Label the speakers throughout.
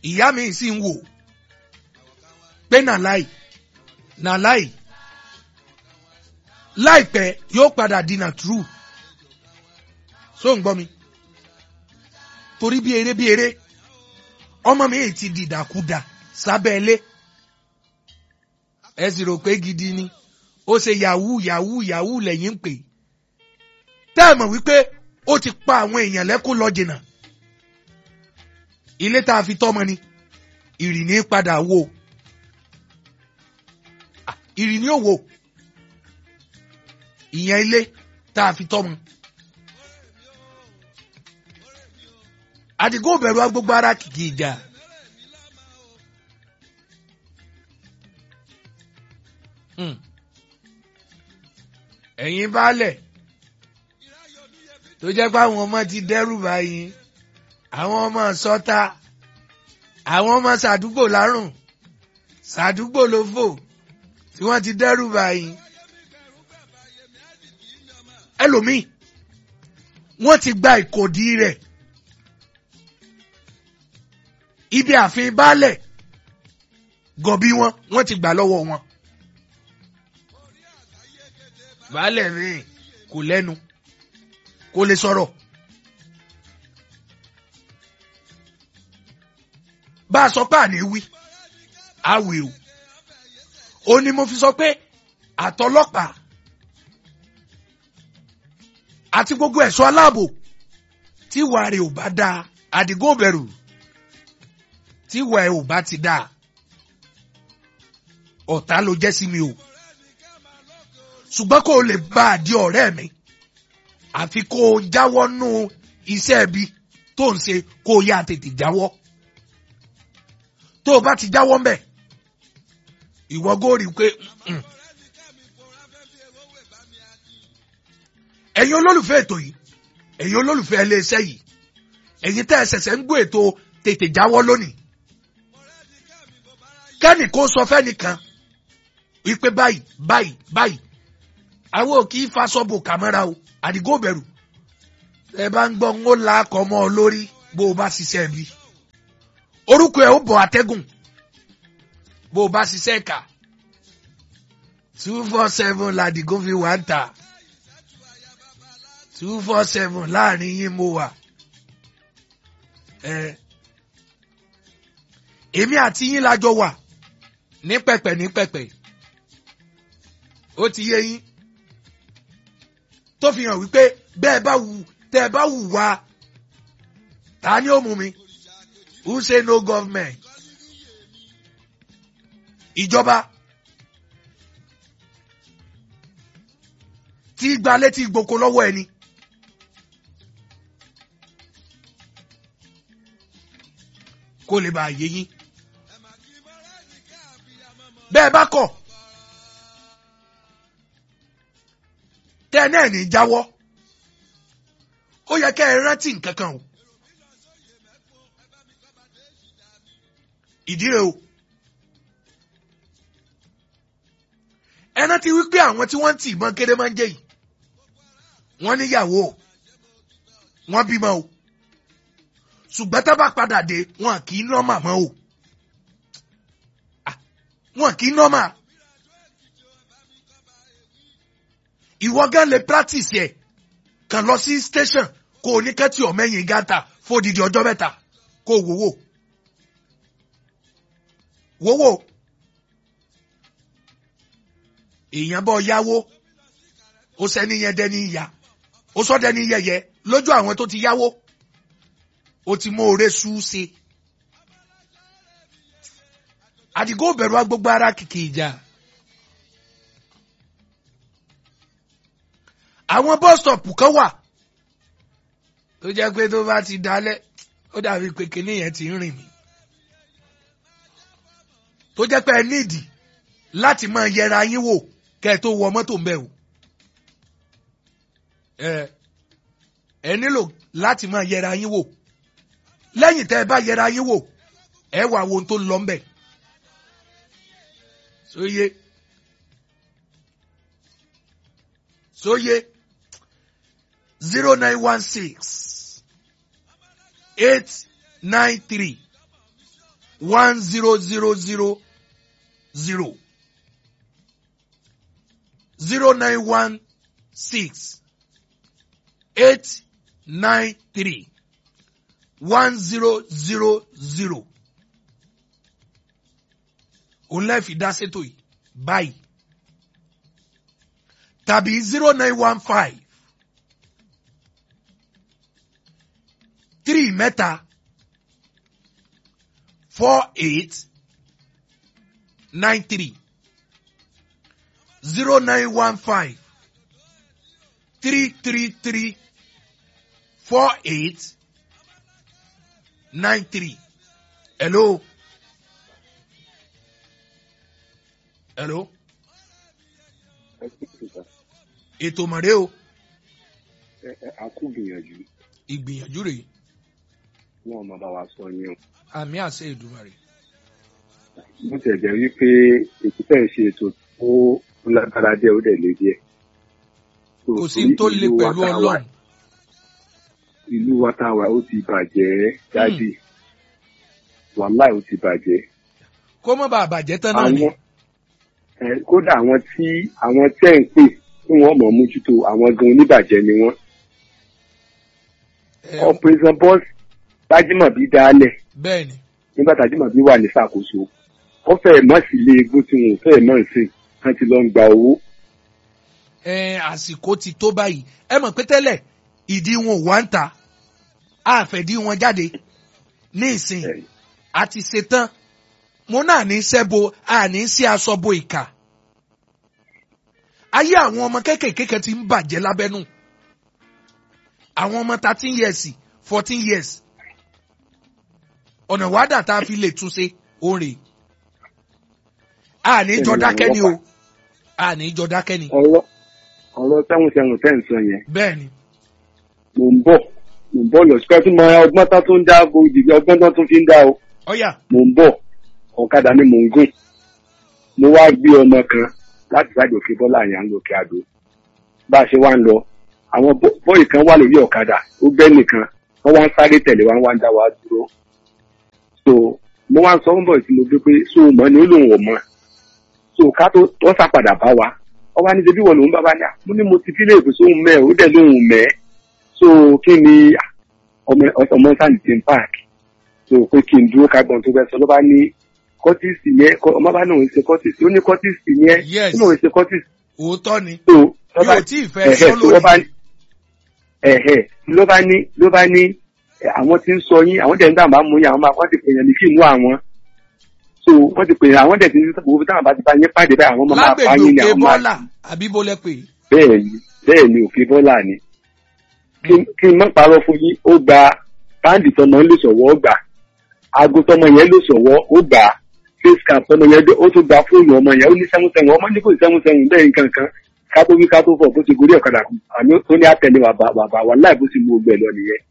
Speaker 1: ìyá mi sì ń wò pé nàláì nàláì láìpẹ́ yóò padà di nà true so ń gbọ́ mi torí bí eré bí eré ọmọ mi ti dìdàkudà sábẹ́ ilé ẹ sì rò pé gidi ni ó ṣe yahoo yahoo yahoo lẹ́yìn ń pè tẹ́ ẹ mọ̀ wípé ó ti pa àwọn èèyàn lẹ́kún lọ jìnnà ilé tá a fi tọ́mọ ni ìrìní padà wò ìrìní ò wò ìyẹn ilé tá a fi tọ́mọ. àdìgún bẹ̀rù agbógbó ara kìkì ìjà. ẹ̀yin baálẹ̀ tó jẹ́ pé àwọn ọmọ ti dẹ́rù báyìí àwọn ọmọ sọ́ta àwọn ọmọ sàdúgbò lárùn sàdúgbò ló fò tí wọ́n ti dẹ́rù báyìí ẹlòmíì wọ́n ti gba ìkòdí rẹ̀ ibi ààfin baálẹ̀ gọ̀bí wọn wọ́n ti gbà lọ́wọ́ wọn. baálẹ̀ rìn kò lẹ́nu kò lè sọ̀rọ̀. bá a sọ pé àní wí a wì o ó ní mo fi sọ pé àtọlọ́pàá àti gbogbo ẹ̀ṣọ́ aláàbò tí ìwà rẹ̀ ò bá dáa àdìgún bẹ̀rù tí ìwà ẹ̀ ò bá ti dáa ọ̀tá ló jẹ́ sí mi o ṣùgbọ́n kó o lè bá a di ọ̀rẹ́ mi àfi kó o jáwọ́ nú iṣẹ́ ibi tó ń ṣe kó o yá tètè jáwọ́ tó o bá ti jáwọ́ mbẹ̀ ìwọ góòrì pé ẹ̀yin olólùfẹ́ ètò yìí ẹ̀yin olólùfẹ́ iléeṣẹ́ yìí ẹ̀yin tẹ́ ẹ ṣẹ̀ṣẹ̀ ń gbọ́ ètò tètè jáwọ́ lónìí kẹ́nì kó sọ fẹ́nìkan wípé báyìí báyìí báyìí àwọn ò kì í fasọ́bò kàmẹ́rà o àdìgó bẹ̀rù ẹ bá ń gbọ́ ń ó la akọ mọ́ ọ lórí bó o bá ṣiṣẹ́ bí orúkọ ẹ̀ ó bọ̀ àtẹ́gùn bó o bá ṣiṣẹ́ kà two four seven làdìgó fi wà ń tà two four seven láàrin yín mo wà ẹ èmi àti yín lájọ wà ní pẹ̀pẹ̀ ní pẹ̀pẹ̀ ó ti yé yín tó fi hàn wípé bẹ́ẹ̀ bá wù tẹ́ ẹ bá wù wá ta ni ó mú mi who say no government ìjọba tí gba létí gboko lọ́wọ́ ẹni. kó lè bá yé yín. bẹ́ẹ̀ bá kọ̀ tẹ́ ẹ náà ní jáwọ́ ó yẹ kẹ́ ẹ rántí nǹkan kan o. ìdí rẹ̀ o. ẹ rántí wípé àwọn tí wọ́n ń tì ìbọn kéde máa ń jẹ́ yìí wọ́n níyàwó wọ́n bímọ o ṣùgbọ́n tá bá padà dé wọn kì í nọ́mà mọ́ o wọn kì í nọ́mà ìwọ gan lè practice yẹ kàn lọ sí station kó o ní kẹ́tì ọ̀mẹ́yìn gàtà fódìdí ọjọ́ mẹ́ta kó o wòwò wòwò èèyàn bọ́ yáwó ó sẹ́ni yẹn dẹ́ni ìyá ó sọ́ dẹ́ni yẹyẹ lójú àwọn tó ti yáwó ó ti mú oore sú ṣe. àdìgó bẹ̀rù agbógbó ara kìkì ìjà. àwọn bọ́sítọ̀pù kan wà tó jẹ́ pé tó bá ti dalẹ̀ ó dàbí pé kinní yẹn ti ń rìn mí. tó jẹ́ pé ẹ nídìí láti máa yẹra yín wò kẹ́ ẹ tó wọ mọ́tò ń bẹ̀ o. ẹ ẹ nílò láti máa yẹra yín wò lẹ́yìn tẹ́ ẹ bá yẹra yín wò ẹ wà wo ohun tó lọ ń bẹ̀. sóye sóye zero nine one six eight nine three one zero zero zero zero zero nine one six eight nine three one zero zero zero òun lẹ́ẹ̀fi dá sétò yìí báyìí tàbí zero nine one five three mẹ́ta four eight nine three zero nine one five three three three four eight nine three. Hello. Hello. Ètò mọ̀rẹ́ o.
Speaker 2: a kú gbìyànjú
Speaker 1: Ìgbìyànjú rèé.
Speaker 2: wọn máa bá wa sọ yín o.
Speaker 1: Àmì àṣẹ Èdùmàrè.
Speaker 2: bó tẹ̀ jẹ́ wípé ètò fẹ́ ṣe ètò tó lágbára díẹ̀ ó dẹ̀ lé díẹ̀. So,
Speaker 1: Kò sí
Speaker 2: torí
Speaker 1: tó le
Speaker 2: ìlú wa
Speaker 1: pẹ̀lú
Speaker 2: tá a wà-
Speaker 1: Ọlọ́run.
Speaker 2: ìlú wa tá a wà ó ti bàjẹ́ jáde wàhálà ó ti bàjẹ́.
Speaker 1: Kó mọ̀ bá àbàjẹ́ tán náà ni.
Speaker 2: àwọn ẹ, kódà àwọn tí àwọn tẹ́ ń pè tí wọ́n mọ̀ mójútó àwọn gan oníbàjẹ́ ni wọ́n.
Speaker 1: Ẹ,
Speaker 2: operation boss Tájímọ̀bí dálẹ̀
Speaker 1: Bẹ́ẹ̀ni.
Speaker 2: nígbà Tájímọ̀bí wà ní ṣàkóso ó fẹ́ẹ̀ mọ̀ sí ilé egbò tí wọn ò fẹ́ẹ̀ mọ̀ sí kan ti lọ ń gba owó.
Speaker 1: Ẹ àsìkò ti tó báyìí. Ẹ mọ̀ pé tẹ́lẹ̀ ìdí wọn ò wá ń ta. Àfẹ̀dí wọn jáde. Ní ìsìn
Speaker 2: Ẹ,
Speaker 1: àti ṣetán. Mo náà ní sẹ́bo àní sí aṣọ bo ìkà. Ayé àwọn ọmọ kéékèèké ti ń bàjẹ́ lábẹ́nú. Àwọn ọmọ thirteen years fourteen years. Ọ̀nà wádà tá a fi lè túnṣe òun rèé. Àní jọ dákẹ́ ni o. Àní jọ dákẹ́ ni.
Speaker 2: ọ̀rọ̀ ọ̀rọ̀ sẹ́wọ̀n sẹ́wọ̀n tẹ́ ń sọ yẹn
Speaker 1: Bẹ́ẹ̀ni.
Speaker 2: mò ń bọ̀ mò ń bọ̀ lọ sí pẹ́ẹ́tù mọ ọgbọ́n tó tún dá gbòdì ọgbọ́n tó tún fi ń dá o
Speaker 1: Ọ̀yà.
Speaker 2: mò ń bọ̀ ọ̀kadà ni mò ń gùn mo wá gbé ọmọ kan láti sáàjò òkè bọ́lá àyàn lókè àdó bá a ṣe wá ń lọ àwọn bọ́- bọ́ọ̀lì kan wà lórí ọ̀kadà ó gbẹ́ nìkan wọ́n wá ń sáré tẹ̀lé wá ń wá ń dá wa dúró so mo wá ń sọ fún bọ́ọ̀lì tí mo gbé pé so mọ̀ ni ó lòun ò mọ̀ so ká tó wọ́n sá padà bá wa ọba ní ṣebí wọ̀ lòun bá bá ní à mo ní mo ti fi léèkó sóhun mẹ́ ó dẹ̀ lóhun mẹ́ so kí ni à, ọmọ ọmọ sáà ní park so pé kí n dúró kágbọn tó fẹ́ sọ ló bá ní kọ́tìsì yẹn kọ́- ọmọ bá náà ń ṣe kọ́tìsì ó ní kọ́tìsì yẹn
Speaker 1: Yes.
Speaker 2: ó náà ń ṣe kọ́tìsì
Speaker 1: Òótọ́ ni.
Speaker 2: tó
Speaker 1: Mi ò tí ì fẹ́
Speaker 2: ẹ̀hẹ́,
Speaker 1: sọ
Speaker 2: tó ló bá
Speaker 1: lónìí.
Speaker 2: ẹ̀hẹ́ ló bá ní ló bá ní ẹ, àwọn tí ń sọ yín àwọn dẹ̀ ń dàgbà mú yín àwọn máa wọ́n ti pè yàn ní kí inú àwọn so wọ́n ti pè yàn àwọn dẹ̀ ti ní sọ́kùnrin táwọn bá ti bá yín pàdé báyìí àwọn máa máa pa
Speaker 1: Lágbègbè
Speaker 2: yín ní
Speaker 1: òkè
Speaker 2: àwọn máa
Speaker 1: bọ́là àbí bó lẹ pè é.
Speaker 2: bẹ́ẹ̀ ni bẹ́ẹ̀ ni òkè bọ́là ni kí- kí n má parọ́ fún yín ó gba báńdì tọmọ ń lò sọ̀wọ́ ó gbà aago tọmọ yẹn lò sọ̀wọ́ ó gbà face cap tọmọ yẹn dé- ó tún gba fóònù ọmọ yẹn ó ní sẹ́wọ̀n sẹ́wọ̀n ọmọ ní kò sẹ́wọ̀n sẹ́wọ̀n bẹ́ẹ̀ nǹkan kan ká tó wí ká tó fọ̀ bó ti gorí ọ̀kadà kù àní ó ní àtẹ̀lé bàbá bàbá wà láì bó ti mú gbẹ lọ nìyẹn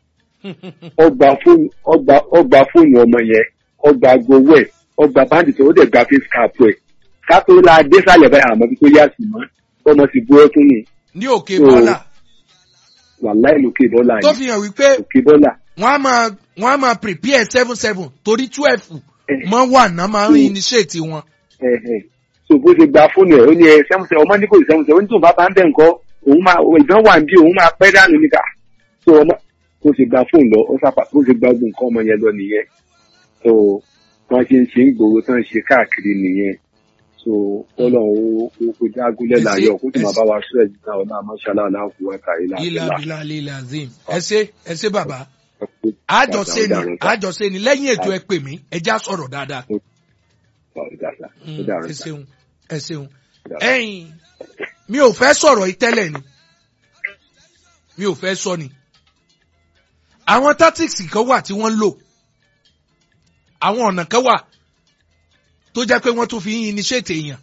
Speaker 2: ó gba fóònù ó gba ó gba fóònù ọmọ yẹn ó gba gbowó ẹ̀ ó gba báńdì tó ó dẹ̀ gba face cap ẹ̀ ká tó la dé sálẹ̀ báyìí àmọ́ bí tó yá sí mọ́ ọmọ ti bú ẹkún nù
Speaker 1: Ní òkè
Speaker 2: So,
Speaker 1: bọ́là.
Speaker 2: wàláì lókè bọ́là
Speaker 1: Tó
Speaker 2: yìí
Speaker 1: fi hàn wípé
Speaker 2: òkè bọ́là
Speaker 1: wọ́n á máa wọ́n á máa prepare seven seven torí twelve
Speaker 2: Eh.
Speaker 1: mọ́ wà náà máa ń
Speaker 2: Mm.
Speaker 1: initiate wọn.
Speaker 2: ẹ̀hẹ̀. so bó ṣe gba fóònù ẹ̀ ó ní ẹ sẹ́mùsẹ̀ ọmọ ní kò sí sẹ́mùsẹ̀ ó ní tóun bá bá ń bẹ̀ ńkọ́ òun máa ìdán wà ń bí òun máa pẹ́ dànù níkà so ọmọ bó ṣe gba fóònù lọ ó sápá bó ṣe gba gbogbo nǹkan ọmọ yẹn lọ nìyẹn so wọ́n ṣe ń ṣe ń gbòòrò tán ṣe káàkiri nìyẹn so ọlọ́run ó ó kó jágúnlẹ̀
Speaker 1: Ẹ ṣé,
Speaker 2: láyọ̀ kó sì
Speaker 1: ẹ
Speaker 2: máa
Speaker 1: ṣé.
Speaker 2: bá wa ṣọ́ ẹ̀jẹ̀ náà ọ̀nà àmọ́ṣálá aláàkú wákà ilà
Speaker 1: Ilà
Speaker 2: ilà
Speaker 1: bìlà lílà zim. Ẹ ṣé ẹ ṣé bàbá. Àjọṣe ni àjọṣe ni lẹ́yìn ètò ẹ pè mí ẹ já sọ̀rọ̀ dáadáa. Mm, Ẹ ṣeun ẹ ṣeun. Ẹyin mi ò fẹ́ sọ̀rọ̀ yìí tẹ́lẹ̀ ni. Mi ò fẹ́ sọ ni. Àwọn tactics kan wà tí wọ́n ń lò. Àwọn ọ̀nà kan wà tó jẹ́ pé wọ́n tún fi ń initiate èèyàn.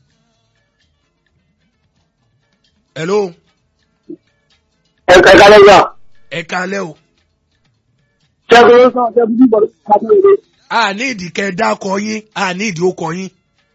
Speaker 1: Hello,
Speaker 3: ẹ kẹta lẹ́yìn
Speaker 1: ẹ kalẹ́ o.
Speaker 3: ṣẹ́gun ló sọ ṣẹ́gun bí bọ̀dọ̀ kájú ìwé.
Speaker 1: A ní ìdí kẹ́ ẹ dákọ yín, a ní ìdí ó kọ yín.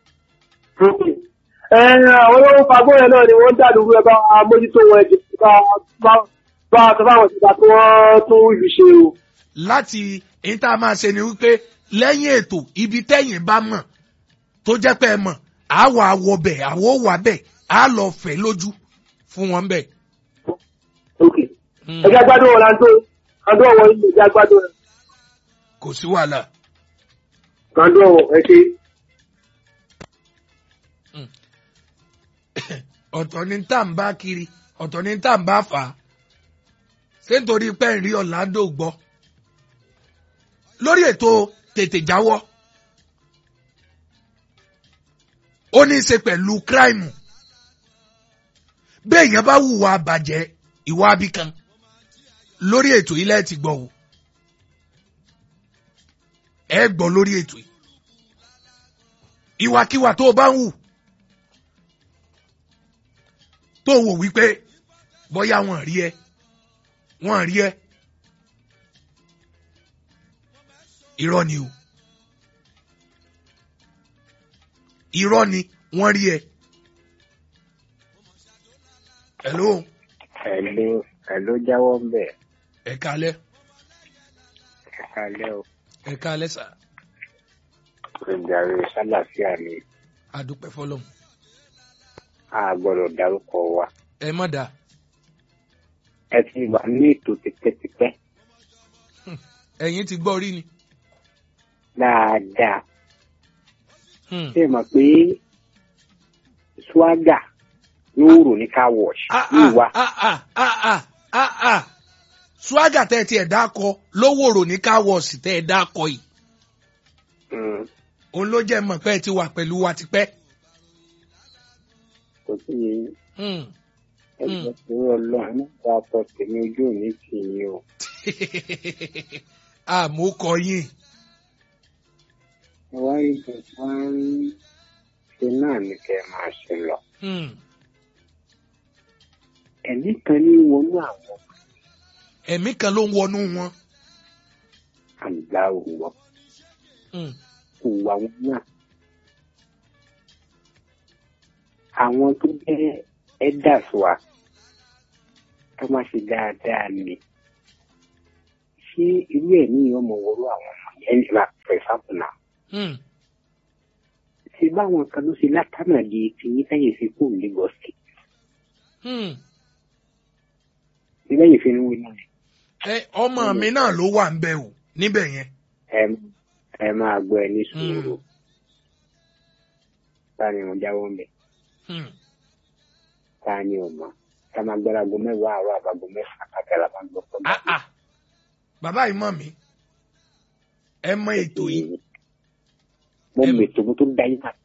Speaker 3: ẹ àwọn olówó fagbọ́ yẹn náà ni wọ́n ń dàlú ẹ bá mójútó wọn ẹ̀jẹ̀ bá bá- bá sọ fáwọn ìgbà tí wọ́n tún ìlú ṣe o.
Speaker 1: láti èyí tá a máa ṣe ni wípé lẹ́yìn ètò ibi tẹ́yìn bá mọ̀ tó jẹ́ pé ẹ mọ̀ á wà wọ bẹ̀ àwọ̀ wà bẹ̀ á lọ fẹ̀ lójú fún wọn bẹ̀.
Speaker 3: ok ẹjẹ gbádùn wọn láńtó kàndó ọwọ ilé ẹjẹ gbádùn rẹ
Speaker 1: kò sí wàhálà.
Speaker 3: kàndó ọwọ ẹ ṣe
Speaker 1: ọ̀tọ̀ ni tá à ń bá kiri ọ̀tọ̀ ni tá à ń bá fà á ṣé nítorí pé ń rí Orlando gbọ́ lórí ètò tètè jáwọ́ ó ní í ṣe pẹ̀lú kíráìmù bí èèyàn bá hùwà bàjẹ́ ìwà abíkan lórí ètò ilé ti gbọ́ o ẹ gbọ́ lórí ètò yìí ìwàkiwà tó o bá ń hù tó wò wípé bóyá wọn rí ẹ wọn rí ẹ irọ́ ni o irọ́ ni wọ́n rí ẹ. hello
Speaker 4: Hello, hello jáwọ́ ń bẹ̀.
Speaker 1: ẹ kalẹ́
Speaker 4: Ẹ kalẹ́ o.
Speaker 1: ẹ kalẹ́ sà
Speaker 4: Ìjàre sálàfíà ni
Speaker 1: adúpẹ́ fọlọ́mù
Speaker 4: a gbọ́dọ̀ dárúkọ wa.
Speaker 1: ẹ mọ̀ dá
Speaker 4: Ẹ ti wà ní ètò tipẹ́tipẹ́
Speaker 1: ẹ̀yin ti gbọ́ rí ni.
Speaker 4: dáadáa.
Speaker 1: Hmm.
Speaker 4: Ṣé ẹ mọ̀ pé swaga yóò rò ní car wash
Speaker 1: Ah,
Speaker 4: yóò wá.
Speaker 1: ah, ah, ah, ah, ah, ah. swaga tẹ́ ẹ tiẹ̀ dákọ lówòrò ní káwọ́ọ̀sì tẹ́ ẹ dákọ yìí
Speaker 4: Mm,
Speaker 1: òun ló jẹ́ mọ̀ pé ẹ ti wà pẹ̀lú wa tipẹ́.
Speaker 4: Kò sí
Speaker 1: Hmm.
Speaker 4: ẹgbẹ́ tó rọ lọ́run nígbà ọkọ̀ tèmi ojú òní tì yín o.
Speaker 1: àmúkọ yín
Speaker 4: Ẹ wá rí nǹkan ń ṣe náà ní kẹ́ ẹ máa ṣe lọ.
Speaker 1: Hmm.
Speaker 4: Ẹ̀mí kan ní wọnú àwọn
Speaker 1: ẹ̀mí kan ló ń wọnú wọn.
Speaker 4: àgbà òwò
Speaker 1: Hmm.
Speaker 4: kò wà wọn náà. Àwọn tó jẹ́ elders wa tó máa ṣe dáadáa ni. Ṣé irú ẹ̀ ní ọmọ wọlé àwọn ọmọ yẹn ní ma for example now?
Speaker 1: Hmm.
Speaker 4: Ṣé báwọn kan ló ṣe látànà di ti ní sẹ́yìn sí kò Lagos State?
Speaker 1: Hmm.
Speaker 4: Ṣé lẹ́yìn fi ń wí náà?
Speaker 1: ẹ ọmọ mi náà ló wà ń bẹ o níbẹ̀ yẹn.
Speaker 4: Ẹ ẹ máa gbọ́ ẹ ní sùúrù.
Speaker 1: Hmm.
Speaker 4: Ta ni mo jáwọ́ ń bẹ̀?
Speaker 1: Hmm.
Speaker 4: Ta ni ò mọ̀? Ká máa gbọ́dọ̀ aago mẹ́wàá àárọ̀ àbágo mẹ́fà kàkàrà máa gbọ́ pọ̀
Speaker 1: Ah, ah. bàbá yìí mọ̀ mí ẹ mọ ètò yìí.
Speaker 4: Mo
Speaker 1: Ẹ-
Speaker 4: mètò mo tó dá yín náà.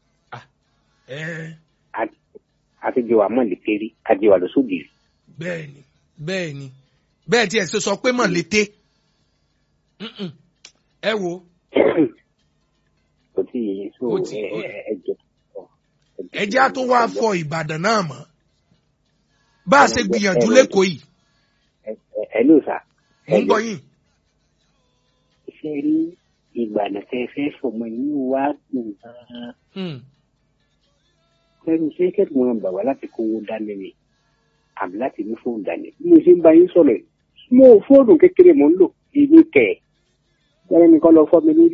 Speaker 1: ẹ
Speaker 4: àtijọ́ wa mọ̀ létí rí àjẹ́ wa lọ sódì rí.
Speaker 1: bẹ́ẹ̀ ni bẹ́ẹ̀ ni bẹ́ẹ̀ tí ẹ ṣe sọ pé mọ̀ lété. Mm-mm. ẹ wo
Speaker 4: kò tí ì yé so
Speaker 1: Ó ti-
Speaker 4: ẹ
Speaker 1: ó-
Speaker 4: ẹ ẹ jẹ.
Speaker 1: ẹ jẹ́ á tún wá fọ Ìbàdàn náà mọ́ bá a ṣe gbìyànjú lẹ́kọ̀ọ́ yìí
Speaker 4: ẹ ló sà.
Speaker 1: mò ń gbọ́ yín.
Speaker 4: ṣe rí ìgbàna tẹ fẹ́ fọmọ inú wa dùn gan-an.
Speaker 1: Hmm.
Speaker 4: lẹ́nu iṣẹ́ kẹ́kọ̀ọ́ wọn bà wá láti kówó dání ni àbí láti ní fóònù dání. bí mo ṣe ń bá yín sọ̀rọ̀ yìí mo fóònù kékeré mò ń lò èmi kẹ̀ ẹ́ lẹ́nu nìkan lọ fọ́ mi lórí.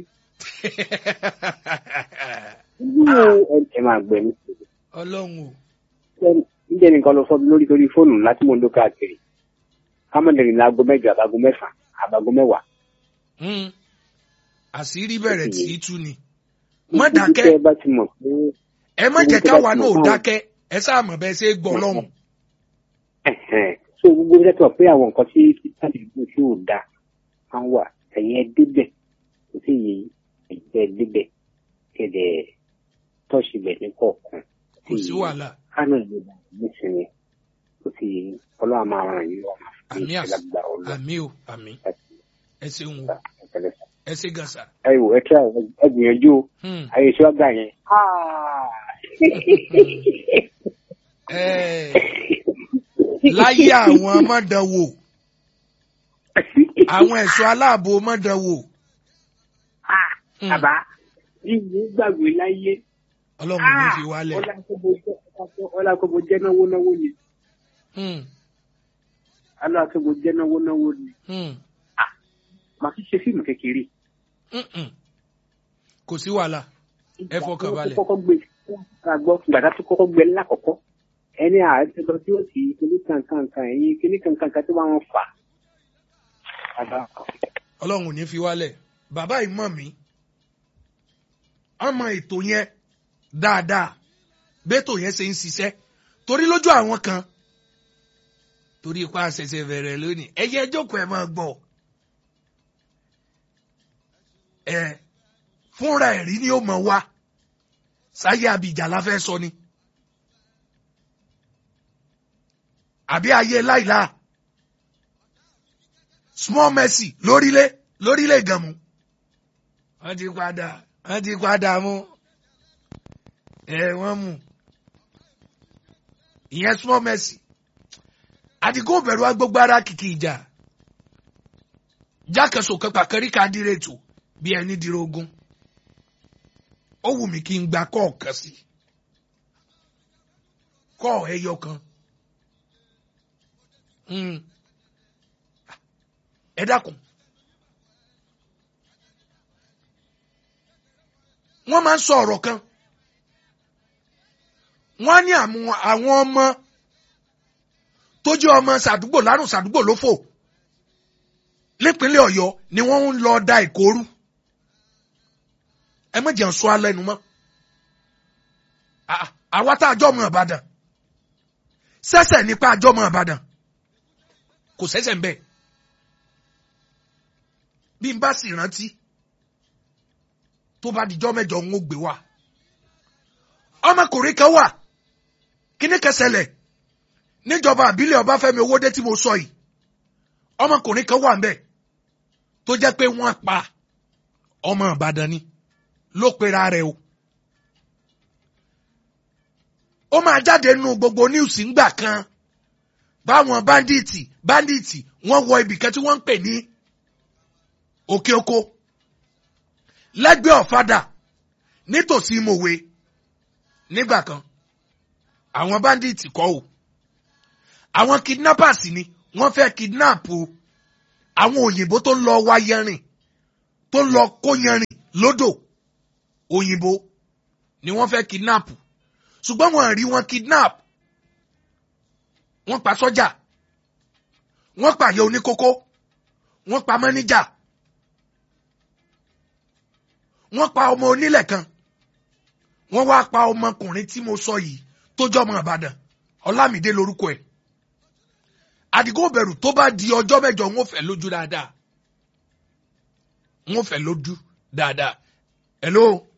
Speaker 4: ẹ máa gbẹ mí.
Speaker 1: ọlọ́run o
Speaker 4: níjẹ́ nìkan lọ fọ́ mi lórí torí fóònù ńlá tí mo ń lò káàkiri. kámọ́ndẹ̀rìn láago mẹ́jọ àbágo mẹ́fà àbágo mẹ́wàá.
Speaker 1: Hmm. àṣírí bẹ̀rẹ̀ tí í tú ni má dákẹ́
Speaker 4: Ibi tẹ́ ẹ bá ti mọ̀ pé
Speaker 1: ẹ má jẹ́ káwa náà ò dákẹ́ ẹ sáà mọ̀ bẹ́ẹ̀ ṣe é gbọ́ lọ́hùn.
Speaker 4: ẹ̀hẹ̀n. so gbogbo iṣẹ́ tó wà pé àwọn nǹkan tí títàdé gbogbo tí ò da máa ń wà ẹ̀yìn ẹ débẹ̀ kò sí yìí ẹ̀jẹ̀ ẹ débẹ̀ kẹ̀dẹ̀ tọ́ọ̀ṣì bẹ̀ ní kọ̀ọ̀kan
Speaker 1: kò sí wàhálà
Speaker 4: kánò ìlú ìlànà nísìnyí kò sí ọlọ́run máa ràn yín lọ́wọ́
Speaker 1: Àmì àṣ-
Speaker 4: ìṣẹ̀lágbà ọlọ́run
Speaker 1: àmì o àmì ẹ ṣeun o ẹ ṣe gàṣà.
Speaker 4: ẹ wò ẹ tíra ẹ gbìyànjú o
Speaker 1: Hmm.
Speaker 4: ayé ṣọ́gbà yẹn.
Speaker 1: Eh, láyé àwọn mọ̀dánwò àwọn ẹ̀ṣọ́ aláàbò mọ̀dánwò. Hmm.
Speaker 4: bàbá yíyí gbàgbé láyé
Speaker 1: ọlọ́run ní fi wálẹ̀.
Speaker 4: ọlákọ̀bọ jẹ́ náwó náwó ni
Speaker 1: Hmm.
Speaker 4: alákọ̀bọ jẹ́ náwó náwó ni
Speaker 1: Hmm.
Speaker 4: màá fi ṣe fíìmù kékeré
Speaker 1: Mm-mm. kò sí wàhálà ẹ fọkàn balẹ̀.
Speaker 4: Ìgbà tó kọ́kọ́ gbé ká gbọ́ gbàdá tó kọ́kọ́ gbé lákọ̀ọ́kọ́ ẹni àárẹ̀ lọ tí ó sì kíní kankankan ẹ̀yìn kíní kankankan tó bá wọn fà. Bàbá
Speaker 1: ọlọ́run ò ní fi wálẹ̀ bàbá yìí mọ̀ mí ọmọ ètò yẹn dáadáa bẹ́tò yẹn ṣe ń ṣiṣẹ́ torí lójú àwọn kan torí ipa ṣẹ̀ṣẹ̀ bẹ̀rẹ̀ lónìí ẹ̀yẹ jókòó ẹ̀ máa gbọ́ ẹ fúnra ẹ̀rí ni ó mọ̀ wá sáyé abìjà la fẹ́ sọ ni àbí ayé láìláà small mercy lórílẹ̀ lórílẹ̀ gànmú. wọ́n ti padà wọ́n ti padà mú ẹ wọ́n mú ìyẹn small mercy àdìgún bẹ̀rù agbógbó ara kìkì ìjà jákèsò kẹpà kẹríkà dírètò bí ẹni dìrò ogun ó wù mí kí n gba kọ́ọ̀ kan sí kọ́ọ̀ ẹyọ kan. Mm ẹ dákun wọ́n máa ń sọ ọ̀rọ̀ kan wọ́n á ní àwọn ọmọ tó jẹ́ ọmọ sàdúgbò lárùn sàdúgbò lófò nípínlẹ̀ Ọ̀yọ́ ni wọ́n ń lọ da ìkóru ẹ má jẹ́ ń sọ alẹ́ nu mọ́ àwa tá a jọ ọmọ Ìbàdàn sẹ́sẹ̀ nípa àjọ ọmọ Ìbàdàn kò sẹ́sẹ̀ ń bẹ́ẹ̀ bí n bá sì rántí tó bá dijọ́ mẹ́jọ ń gbé wa ọmọkùnrin kan wà kíní kẹsẹ̀lẹ̀ níjọba àbílẹ̀ Ọbáfẹ́mi Owódé tí mo sọ yìí ọmọkùnrin kan wà ńbẹ̀ tó jẹ́ pé wọ́n pa ọmọ Ìbàdàn ni ló pera rẹ̀ o ó máa jáde nínú gbogbo níwùsì ńgbà kan báwọn báńdíìtì báńdíìtì wọ́n wọ ibìkan tí wọ́n ń pè ní òkè oko lẹ́gbẹ̀ẹ́ ọ̀fadà nítòsí mòwe nígbà kan àwọn báńdíìtì kọ́ o àwọn kidnappers ni wọ́n fẹ́ kidnap o àwọn òyìnbó tó ń lọ wá yẹrin tó ń lọ kó yẹrin lódò òyìnbó ni wọ́n fẹ́ kidnap ṣùgbọ́n wọ́n rí wọn kidnap wọ́n pa sọ́jà wọ́n pààyè oníkókó wọ́n pa mọ́níjà wọ́n pa ọmọ onílẹ̀ kan wọ́n wá pa ọmọkùnrin tí mo sọ yìí tó jọ ọmọ Ìbàdàn Ọlámídé lórúkọ ẹ̀ Àdìgún bẹ̀rù tó bá di ọjọ́ mẹ́jọ ń fẹ́ lójú dáadáa ń fẹ́ lójú dáadáa hello